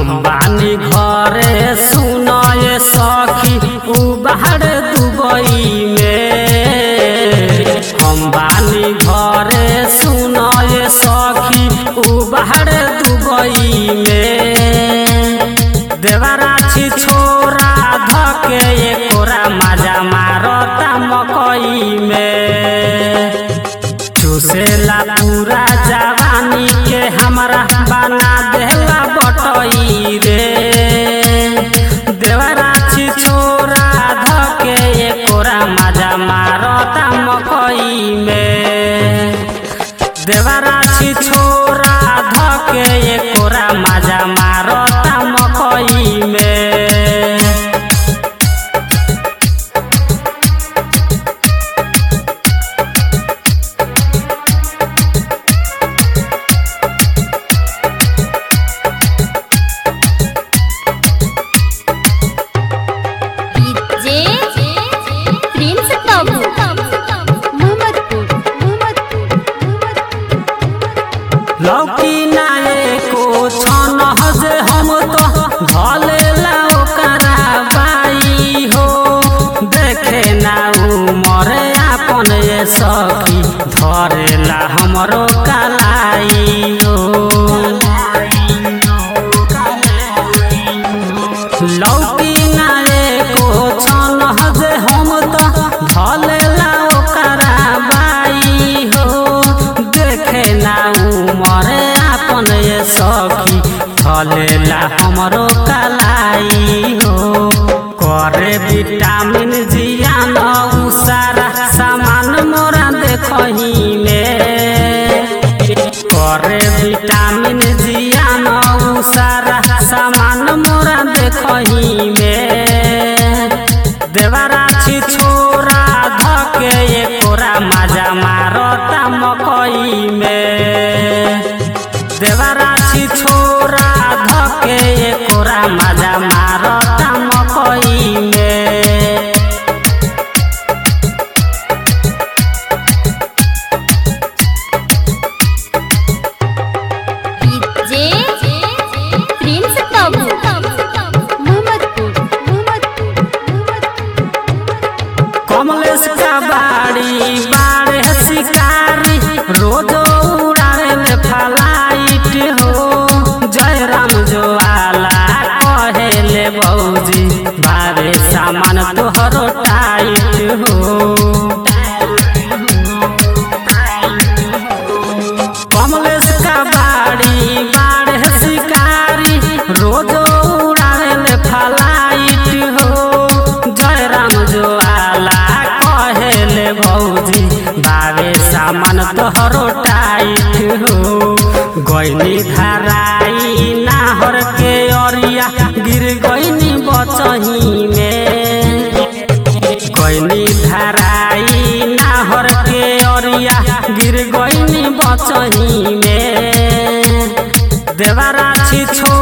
हम बानी घरे सुनए सखी उ बाहर दुबई में हम बानी घरे सुनए सखी उ बाहर दुबई में देवराछी छोरा धके एकोरा मजा मारता मकई में चूसेला पूरा जवानी के हमरा बना देला बटई रे देवराछी छोरा धके एकोरा मजा मारता मकई में देवराछी छोरा धके एकोरा मजा मारता मकई में जे प्रिंस बाबू मोहम्मदपुर लौकी नाये को छन हजे हम तो भलेला ओकरा बाई हो देखे ना उमरे आपन ये सखी धरेला हमरो कलाई हो लौकी नाये को छन हजे हम तो भलेला ओकरा बाई हो देखे ना उमरे आपन ये सखी फलेला हमरो कलाई हो करे विटामिन जियान उ सारा सामान मोरा देखही में करे विटामिन जियान उ सारा सामान मोरा देखही में देवराछी छोरा धके एकोरा मजा मारता मकई में देवराछी छोरा धके एकोरा मजा मारता मकई में जे प्रिंस बाबू मोहम्मदपुर कमलेश का बाड़ी बाड़े शिकारी रोज उड़ावे में फ्लाइट हो जयराम जो आला कहेले बौजी बारे सामान तोहरो टाइट हो कमलेश का बाड़ी बाड़े शिकारी रोज उड़ावे में फ्लाइट हो जयराम जो आला कहेले भौजी बावे सामान तोहरो टाइट हो गईनी धराई नाहर के अरिया गिर गईनी बचही में गईनी धराई नाहर के अरिया गिर गईनी बचही में देवराछी छो